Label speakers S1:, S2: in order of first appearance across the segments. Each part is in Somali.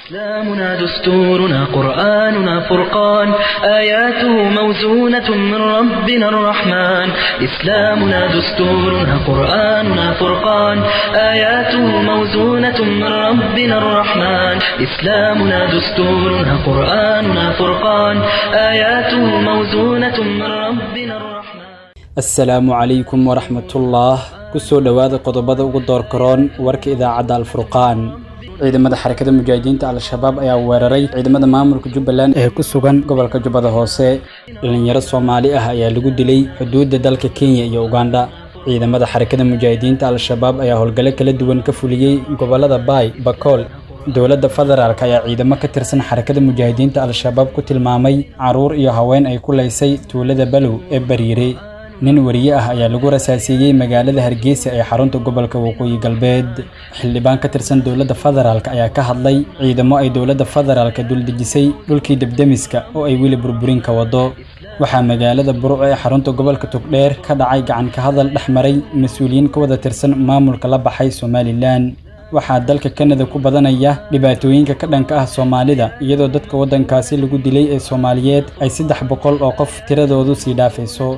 S1: إسلامنا دستورنا قرآننا فرقان آياته موزونة من ربنا الرحمن إسلامنا دستورنا قرآننا فرقان آياته موزونة من ربنا الرحمن إسلامنا دستورنا قرآننا فرقان آياته موزونة من ربنا الرحمن
S2: asalaamu calaykum waraxmatullah kusoo dhowaada qodobada ugu doorkaroon warka idaacadda alfurqaan ciidamada xarakada mujaahidiinta al-shabaab ayaa weeraray ciidamada maamulka jubbaland ee ku sugan gobolka jubbada hoose dhalinyaro soomaali ah ayaa lagu dilay xuduudda dalka kenya iyo ugandha ciidamada xarakada mujaahidiinta al-shabaab ayaa howlgalo kala duwan ka fuliyey gobolada baay bakool dowladda federaalk ayaa ciidamo ka tirsan xarakada mujaahidiinta al-shabaab ku tilmaamay caruur iyo haween ay ku laysay tuulada balow ee bariire nin wariye ah ayaa lagu rasaasiiyey magaalada hargeysa ee xarunta gobolka waqooyi galbeed xildhibaan ka tirsan dowladda federaalk ayaa ka hadlay ciidamo ay dowladda federaalka duldejisay dhulkii debdemiska oo ay weli burburin ka wado waxaa magaalada burco ee xarunta gobolka togdheer ka dhacay gacan ka hadal dhex maray mas-uuliyiin ka wada tirsan maamulka la baxay somalilan waxaa dalka kanada ku badanaya dhibaatooyinka ka dhanka ah soomaalida iyadoo dadka waddankaasi lagu dilay ee soomaaliyeed ay saddex boqol oo qof tiradoodu sii dhaafayso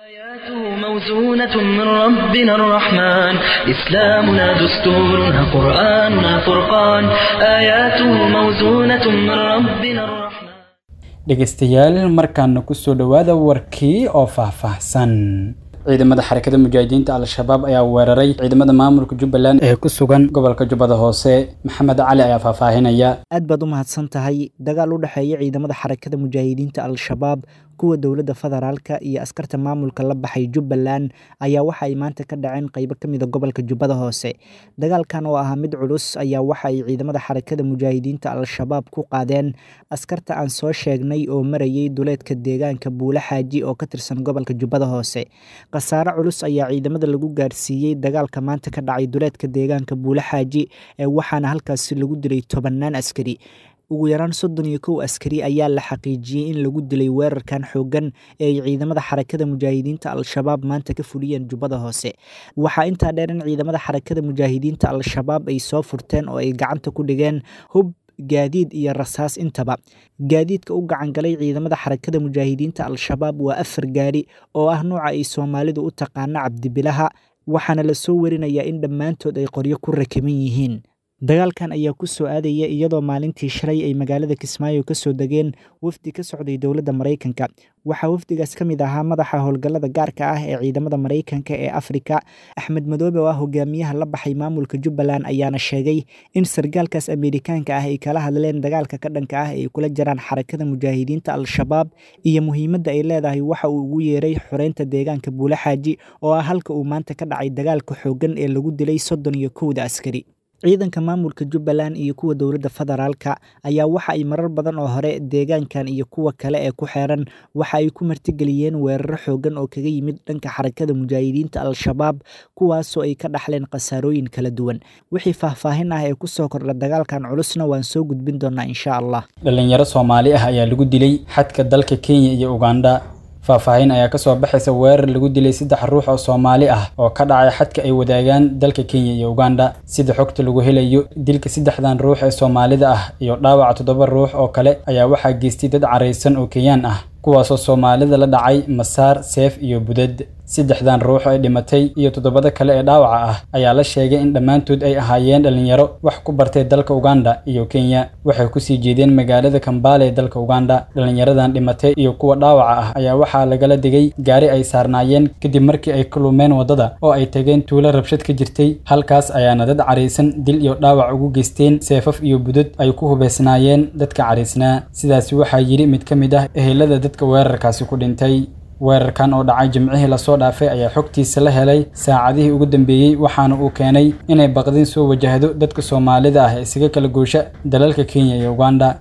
S1: موزونة من ربنا الرحمن إسلامنا دستورنا قرآننا فرقان آياته موزونة من ربنا الرحمن
S2: dhegaystayaal markaana kusoo dhowaada warkii oo faahfaahsan ciidamada xarakada mujaahidiinta al-shabaab ayaa weeraray ciidamada maamulka jubbaland ee ku sugan gobolka jubbada hoose maxamed cali ayaa faahfaahinaya
S3: aad baad u mahadsan tahay dagaal u dhexeeya ciidamada xarakada mujaahidiinta al-shabaab kuwa dowladda federaalka iyo askarta maamulka la baxay jubbaland ayaa waxa ay maanta ka dhaceen qeybo ka mida gobolka jubbada hoose dagaalkan oo ahaa mid culus ayaa waxa ay ciidamada xarakada mujaahidiinta al-shabaab ku qaadeen askarta aan soo sheegnay oo marayay duleedka deegaanka buule xaaji oo ka tirsan gobolka jubbada hoose khasaare culus ayaa ciidamada lagu gaarsiiyey dagaalka maanta ka dhacay duleedka deegaanka buule xaaji ee waxaana halkaasi lagu dilay tobannaan askari ugu yaraan soddon iyo kow askari ayaa la xaqiijiyey in lagu dilay weerarkan xooggan ee ay ciidamada xarakada mujaahidiinta al-shabaab maanta ka fuliyeen jubbada hoose waxaa intaa dheer in ciidamada xarakada mujaahidiinta al-shabaab ay soo furteen oo ay gacanta ku dhigeen hub gaadiid iyo rasaas intaba gaadiidka u gacan galay ciidamada xarakada mujaahidiinta al-shabaab waa afar gaari oo ah nuuca ay soomaalidu u taqaano cabdibilaha waxaana lasoo warinayaa in dhammaantood ay qoryo ku rakiban yihiin dagaalkan ayaa ku soo aadaya iyadoo maalintii shalay ay magaalada kismaayo ka soo degeen wafdi ka socday dowladda maraykanka waxaa wafdigaas ka mid ahaa madaxa howlgallada gaarka ah ee ciidamada maraykanka ee afrika axmed madoobe oo ah hogaamiyaha la baxay maamulka jubbaland ayaana sheegay in sargaalkaas ameerikaanka ah ay kala hadleen dagaalka ka dhanka ah ay kula jiraan xarakada mujaahidiinta al-shabaab iyo muhiimadda ay leedahay waxa uu ugu yeeray xoreynta deegaanka buule xaaji oo ah halka uu maanta ka dhacay dagaalka xooggan ee lagu dilay soddon iyo kowda askari ciidanka maamulka jubbaland iyo kuwa dowladda federaalka ayaa waxa ay marar badan oo hore deegaankan iyo kuwa kale ee ku xeeran waxa ay ku martigeliyeen weeraro xoogan oo kaga yimid dhanka xarakada mujaahidiinta al-shabaab kuwaasoo ay ka dhaxleen khasaarooyin kala duwan wixii faahfaahin ah ee kusoo kordha dagaalkan culusna waan soo gudbin doonaa insha allah
S2: dhalinyaro soomaali ah ayaa lagu dilay xadka dalka kenya iyo ugandha faahfaahin ayaa kasoo baxaysa weerar lagu dilay saddex ruux oo soomaali ah oo ka dhacay xadka ay wadaagaan dalka kenya iyo ugandha sida xogta lagu helayo dilka saddexdan ruux ee soomaalida ah iyo dhaawaca toddoba ruux oo kale ayaa waxaa geystay dad caraysan oo kenyaan ah kuwaasoo soomaalida la dhacay masaar seef iyo budad saddexdan ruux ee dhimatay iyo toddobada kale ee dhaawaca ah ayaa la sheegay in dhammaantood ay ahaayeen dhalinyaro wax ku bartay dalka uganda iyo kenya waxay kusii jeedeen magaalada kambaale ee dalka uganda dhalinyaradan dhimatay iyo kuwa dhaawaca ah ayaa waxaa lagala digay gaari ay saarnaayeen kadib markii ay ka lumeen waddada oo ay tageen tuulo rabshad ka jirtay halkaas ayaana dad caraysan dil iyo dhaawac ugu geysteen seefaf iyo budad ay ku hubaysnaayeen dadka caraysnaa sidaasi waxaa yidhi mid ka mid ah ehelada dadka weerarkaasi ku dhintay weerarkan oo dhacay jimcihii lasoo dhaafay ayaa xogtiisa la helay saacadihii ugu dambeeyey waxaana uu keenay inay baqdin soo wajahdo dadka soomaalida ah ee isaga kala goosha dalalka kenya iyo uganda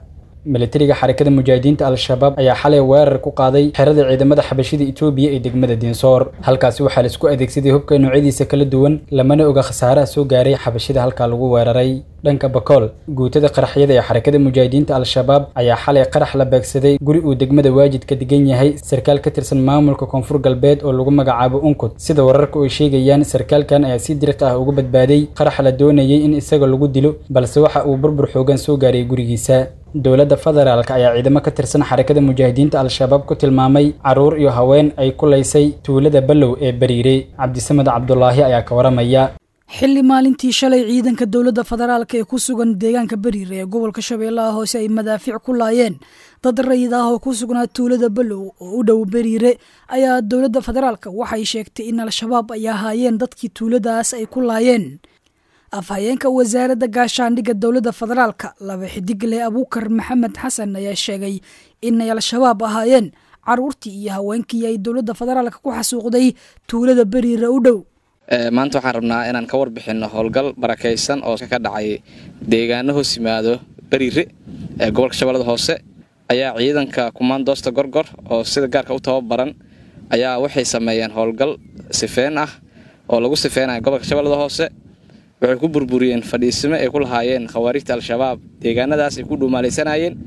S2: militariga xarakada mujaahidiinta al-shabaab ayaa xalay weerar ku qaaday xerada ciidamada xabashida etoobiya ee degmada diinsoor halkaasi waxaa la isku adeegsaday hubka noocyadiisa kala duwan lamana oga khasaaraha soo gaaray xabashida halkaa lagu weeraray dhanka bakool guutada qaraxyada ee xarakada mujaahidiinta al-shabaab ayaa xalay qarax la beegsaday guri uu degmada waajid ka degan yahay sarkaal ka tirsan maamulka koonfur galbeed oo lagu magacaabo unkut sida wararka ay sheegayaan sarkaalkan ayaa si diriq ah uga badbaaday qarax la doonayay in isaga lagu dilo balse waxa uu burbur xoogan soo gaaray gurigiisa dowladda federaalk ayaa ciidamo ka tirsan xarakada mujaahidiinta al-shabaab ku tilmaamay caruur iyo haween ay ku laysay tuulada ballow ee bariire cabdisamed cabdulaahi ayaa ka waramaya
S4: xilli maalintii shalay ciidanka dowladda federaalk ee ku sugan deegaanka bariire ee gobolka shabeellaha hoose ay madaafiic ku laayeen dad rayid ah oo ku sugnaa tuulada ballow oo u dhow bariire ayaa dowladda federaalk waxay sheegtay in al-shabaab ay ahaayeen dadkii tuuladaas ay ku laayeen afhayeenka wasaaradda gaashaandhigga dowladda federaalka laba xidigle abuukar maxamed xasan ayaa sheegay inay al-shabaab ahaayeen caruurtii iyo haweenkii ay dowladda federaalka ku xasuuqday tuulada beriire u dhow
S5: maanta waxaan rabnaa inaan ka warbixinno howlgal barakaysan oo ka dhacay deegaano hoos yimaado beriire ee gobolka shabeellada hoose ayaa ciidanka kumaandoosta gorgor oo sida gaarka u tababaran ayaa waxay sameeyeen howlgal sifeen ah oo lagu sifeynaya gobolka shabeellada hoose waxay ku burburiyeen fadhiisimo ay ku lahaayeen khawaarijta al-shabaab deegaanadaas ay ku dhuumaalaysanayeen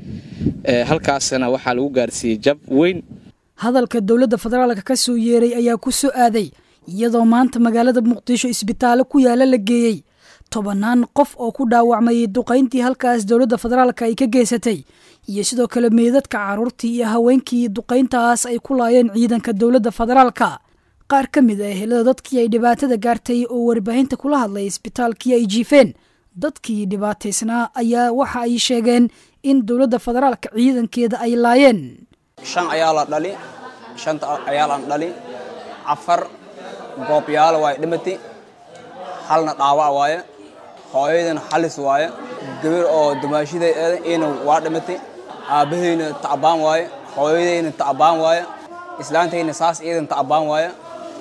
S5: halkaasna waxaa lagu gaarsiiyey jab weyn
S4: hadalka dowladda federaalka ka soo yeeray ayaa ku soo aaday iyadoo maanta magaalada muqdisho isbitaallo ku yaala la geeyey tobannaan qof oo ku dhaawacmayay duqayntii halkaas dowladda federaalka ay ka geysatay iyo sidoo kale meydadka carruurtii iyo haweenkii duqayntaas ay ku laayeen ciidanka dowladda federaalka qaar ka mid ah ehelada dadkii ay dhibaatada gaartay oo warbaahinta kula hadlay isbitaalkii ay jiifeen dadkii dhibaataysnaa ayaa waxa ay sheegeen in dowladda federaalka ciidankeeda ay laayeen
S6: shan ayaa la dhali shanta ayaa lan dhali afar goobyaalo waay dhimati halna dhaawac waaye hooyadana xalis waaye gabar oo dumaashiday ina waa dhimati aabbahayna tacbaan waaye hooyadayna tacbaan waaye islaantayna saas iidan tacbaan waaye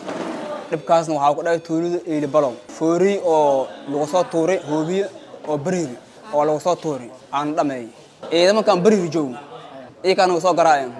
S6: dhibkaasna waxaa ku dhacay tuulida eilibalow fooriy oo lagu soo tuuray hoobiye oo beriiri oo lagu soo tuuray aana dhameeyey ciidamankaan beriiri joogo iyakaa nagu soo garaaceen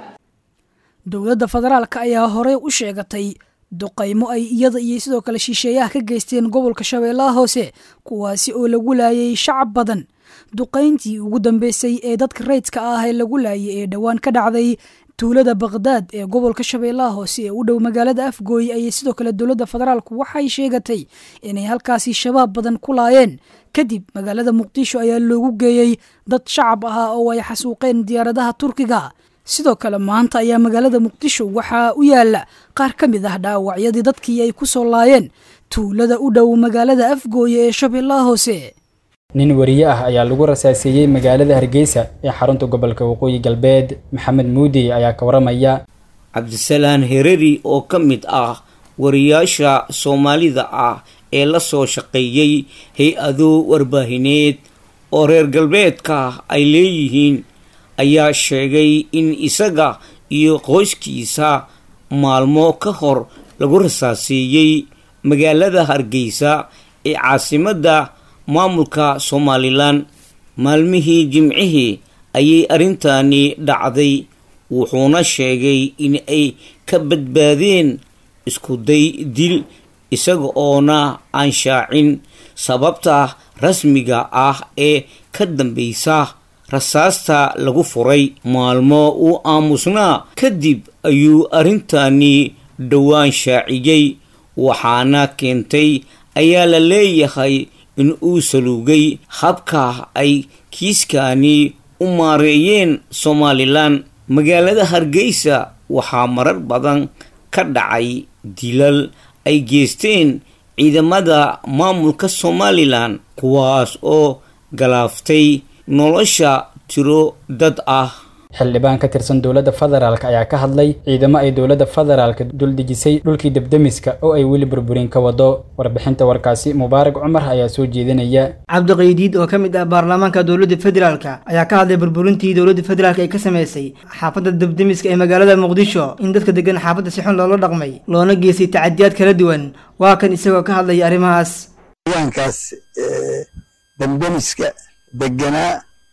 S4: dowladda federaalka ayaa horey u sheegatay duqaymo ay iyada iyo sidoo kale shisheeyaha ka geysteen gobolka shabeellaha hoose kuwaasi oo lagu laayay shacab badan duqayntii ugu dambeysay ee dadka rayidka ah ee lagu laayay ee dhowaan ka dhacday tuulada bakhdad ee gobolka shabeellaha hoose ee u dhow magaalada afgooy ayay sidoo kale dowladda federaalku waxay sheegatay inay halkaasi shabaab badan ku laayeen kadib magaalada muqdisho ayaa loogu geeyey dad shacab ahaa oo ay xasuuqeen diyaaradaha turkiga sidoo kale maanta ayaa magaalada muqdisho waxaa u yaala qaar ka mid ah dhaawacyadii dadkii ay ku soo laayeen tuulada u dhow magaalada afgooye ee shabeellaha hoose
S2: nin wariye ah ayaa lagu rasaaseeyey magaalada hargeysa ee xarunta gobolka waqooyi galbeed maxamed muudi ayaa ka waramaya
S7: cabdisalaan hereri oo ka mid ah wariyaasha soomaalida ah ee la soo shaqeeyey hay-ado warbaahineed oo reer galbeedka ay leeyihiin ayaa sheegay in isaga iyo qoyskiisa maalmo ka hor lagu rasaaseeyey magaalada hargeysa ee caasimadda maamulka somalilan maalmihii jimcihii ayay arrintani dhacday wuxuuna sheegay in ay ka badbaadeen iskuday dil isaga oona aan shaacin sababta rasmiga ah ee ka dambeysa rasaasta lagu furay maalmo uu aamusnaa kadib ayuu arrintani dhowaan shaaciyey waxaana keentay ayaa la leeyahay in uu saluugay habka ay kiiskani u maareeyeen somalilan magaalada hargeysa waxaa marar badan ka dhacay dilal ay geysteen ciidamada maamulka somalilan kuwaas oo galaaftay nolosha tiro dad ah
S2: xildhibaan ka tirsan dowladda federaalk ayaa ka hadlay ciidamo ay dowladda federaalka duldejisay dhulkii debdemiska oo ay weli burburin ka wado warbixinta warkaasi mubaarak cumar ayaa soo jeedinaya
S8: cabdiqaydiid oo ka mid ah baarlamaanka dowladda federaalka ayaa ka hadlay burburintii dowladda federaalk ay ka samaysay xaafadda debdemiska ee magaalada muqdisho in dadka degan xaafadda si xun loola dhaqmay loona geystay tacadiyaad kala duwan waa kan isagoo ka hadlaya arrimahaas
S9: waankaas debdemiska deganaa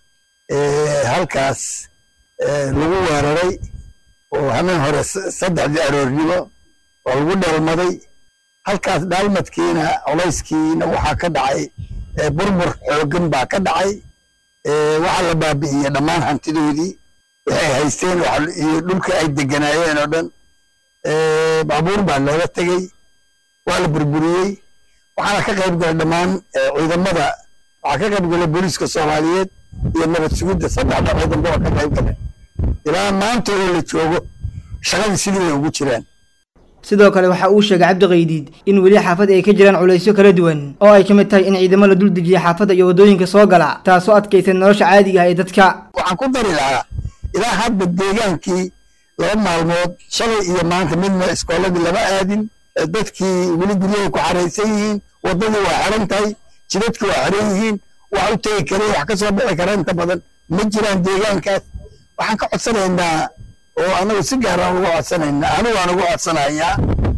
S9: halkaas lagu weeraray oo hameen hore saddexdii aroornimo oo lagu dhalmaday halkaas dhaalmadkiina colayskiina waxaa ka dhacay burbur xooggan baa ka dhacay waxaa la baabi'iyey dhammaan hantidoodii waxay haysteen iyo dhulka ay deganaayeen oo dhan baabuur baa looga tegey waa la burburiyey waxaana ka qayb galay dhammaan ciidamada waxaa ka qayb galay booliiska soomaaliyeed iyo nabad sugidda saddexda ciidanba waa ka qayb galeen ilaa maanta oo la joogo shaqadii sidii bay ugu jiraan
S8: sidoo kale waxa uu sheegay cabdi qaydiid in weli xaafadda ay ka jiraan culaysyo kala duwan oo ay ka mid tahay in ciidamo la dul dejiya xaafadda iyo waddooyinka soo gala taasoo adkaysay nolosha caadiga ah ee dadka
S9: waxaan ku dari lahaa ilaa hadda deegaankii laba maalmood shalay iyo maanta midna iskooladii lama aadin dadkii weli guryahay ku xaraysan yihiin waddadii waa xiran tahay jidadkii waa xiran yihiin wax u tegi kare wax ka soo bixi kara inta badan ma jiraan deegaankaas waxaan ka codsanaynaa oo anagu si gaaraan uga codsanaynaa anigu aan uga codsanayaa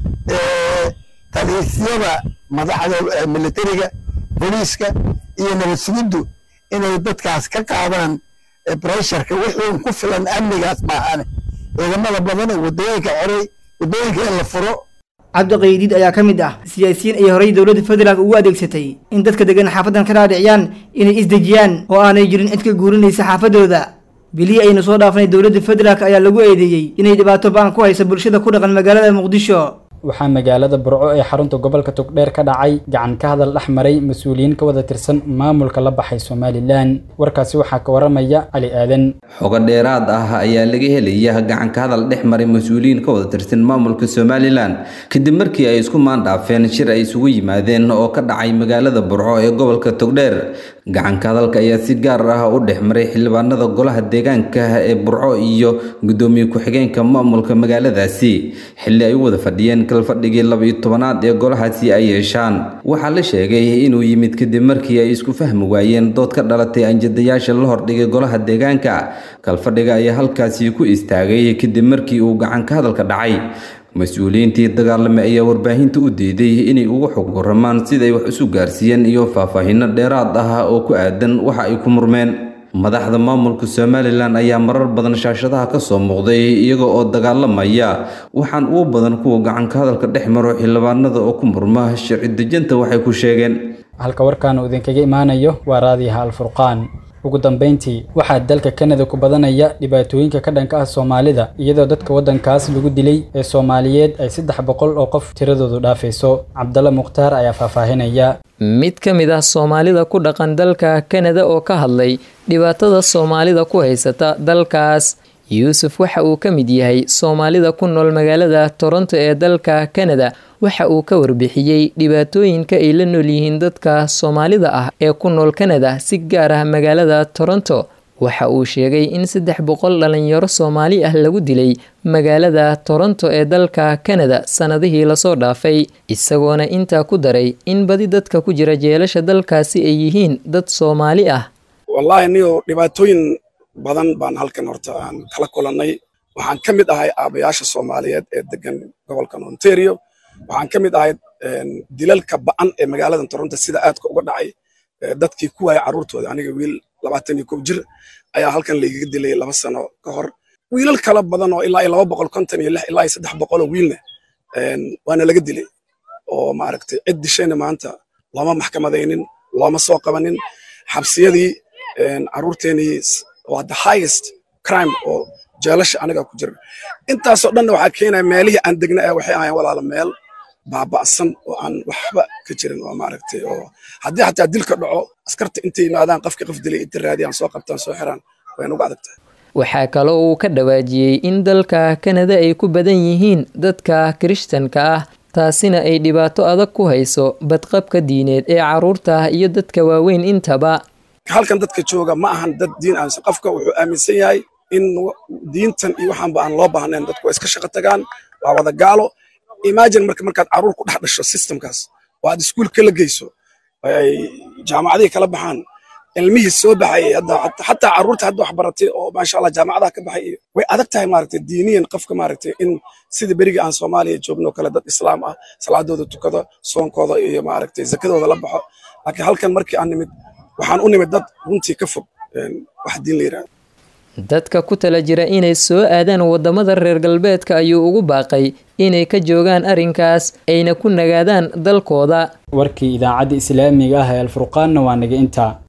S9: taliisyada madaxda militariga booliiska iyo nabad sugiddu inay dadkaas ka qaadaan bresharka wixii ku filan amnigaas maahane ciidamada badan ee waddooyinka xoray waddooyinka in la furo
S8: cabdi qaydiid ayaa ka mid ah siyaasiyiin ay horey dowladda federaalk ugu adeegsatay in dadka degan xaafaddan ka dhaadhiciyaan inay isdejiyaan oo aanay jirin cid ka guurinaysa xaafaddooda bilihii aynu soo dhaafnay dowladda federaalk ayaa lagu eedeeyey inay dhibaato ba'an ku hayso bulshada ku dhaqan magaalada muqdisho
S2: waxaa magaalada burco ee xarunta gobolka togdheer ka dhacay gacan ka hadal dhex maray mas-uuliyiin ka wada tirsan maamulka la baxay somalilan warkaasi waxaa ka waramaya cali aadan
S10: xogo dheeraad ah ayaa laga helaya gacan ka hadal dhex maray mas-uuliyiin ka wada tirsan maamulka somalilan kadib markii ay isku maandhaafeen shir ay isugu yimaadeen oo ka dhacay magaalada burco ee gobolka togdheer gacanka hadalka ayaa si gaar ah u dhex maray xildhibaanada golaha deegaanka ee burco iyo gudoomiye ku-xigeenka maamulka magaaladaasi xilli ay u wada fadhiyeen kalfadhigii laba-iyo tobanaad ee golahaasi ay yeeshaan waxaa la sheegay inuu yimid kadib markii ay isku fahmi waayeen dood ka dhalatay anjadayaasha la hordhigay golaha deegaanka kalfadhiga ayaa halkaasi ku istaagay kadib markii uu gacanka hadalka dhacay mas-uuliyiintii dagaalame ayaa warbaahinta u diiday inay uga xog waramaan siday wax isu gaarsiiyeen iyo faahfaahinno dheeraad ah oo ku aadan waxa ay ku murmeen madaxda maamulka somalilan ayaa marar badan shaashadaha ka soo muuqday iyaga oo dagaalamaya waxaan ugu badan kuwa gacanka hadalka dhex maro xildhibaanada oo ku murma sharci dejinta waxay ku sheegeen
S2: halka warkaan uu idinkaga imaanayo waa raadiyaha alfurqaan ugu dambeyntii waxaa dalka kanada ku badanaya dhibaatooyinka ka dhanka ah soomaalida iyadoo dadka waddankaas lagu dilay ee soomaaliyeed ay saddex boqol oo qof tiradoodu dhaafayso cabdalla mukhtaar ayaa faahfaahinaya
S11: mid ka mid ah soomaalida ku dhaqan dalka kanada oo ka hadlay dhibaatada soomaalida ku haysata dalkaas yuusuf waxa uu ka mid yahay soomaalida ku nool magaalada toronto ee dalka kanada waxa uu ka warbixiyey dhibaatooyinka ay la nool yihiin dadka soomaalida ah ee ku nool kanada si gaar ah magaalada toronto waxa uu sheegay in saddex boqol dhalinyaro soomaali ah lagu dilay magaalada toronto ee dalka kanada sannadihii lasoo dhaafay isagoona intaa ku daray in badi dadka ku jira jeelasha dalkaasi ay yihiin dad soomaali ah
S12: wallaahi niyo dhibaatooyin badan baan halkan horta aan kala kulannay waxaan ka mid ahay aabayaasha soomaaliyeed ee degan gobolkan ontario waxaan ka mid ahay dilalka ba'an ee magaaladan toronto sida aadka uga dhacay dadkii ku waaya carruurtooda aniga wiil labaatan iyo kow jir ayaa halkan laygaga dilay laba sano ka hor wiilal kala badan oo ilaa iyo laba boqol konton iyo lix ilaa iyo saddex boqol oo wiilna waana laga dilay oo maaragtay cid dishayna maanta looma maxkamadaynin looma soo qabanin xabsiyadii carruurteenii waa the highest crime oo jeelasha aniga ku jira intaasoo dhanna waxaa keenaya meelihii aan degna ee waxay ahayn walaala meel baaba'san oo aan waxba ka jirin oo maaragtay oo haddii xataa dilka dhaco askarta intay yimaadaan qofka qof dilay inta raadiyaan soo qabtaan soo xiraan way nagu adag tahay
S11: waxaa kaloo uu ka dhawaajiyey in dalka kanada ay ku badan yihiin dadka kirishtanka ah taasina ay dhibaato adag ku hayso badqabka diineed ee carruurta iyo dadka waaweyn intaba
S12: halkan dadka jooga ma ahan dad diin aaminsan qofka wuxuu aaminsan yahay in diintan iyo waxaanba aan loo baahnayn dadku waa iska shaqo tagaan waa wada gaalo imagine marka markaad carruur ku dhex dhasho systemkaas oo aad iskuulka la geyso ay jaamacadihii kala baxaan ilmihii soo baxayay hadda xataa carruurta hadda wax baratay oo maasha allah jaamacadaha ka baxay way adag tahay maaragtay diiniyan qofka maaragtay in sida beriga aan soomaaliya joogno kale dad islaam ah salaadooda tukado soonkooda iyo maaragtay zakadooda la baxo laakiin halkan markii aan nimid waxaan u nimid dad runtii ka fog wax diin la yidhahdo
S11: dadka ku tala jira inay soo aadaan wadamada reer galbeedka ayuu ugu baaqay inay ka joogaan arrinkaas ayna ku nagaadaan dalkooda
S2: warkii idaacadda islaamiga ah ee alfurqaanna waa naga intaa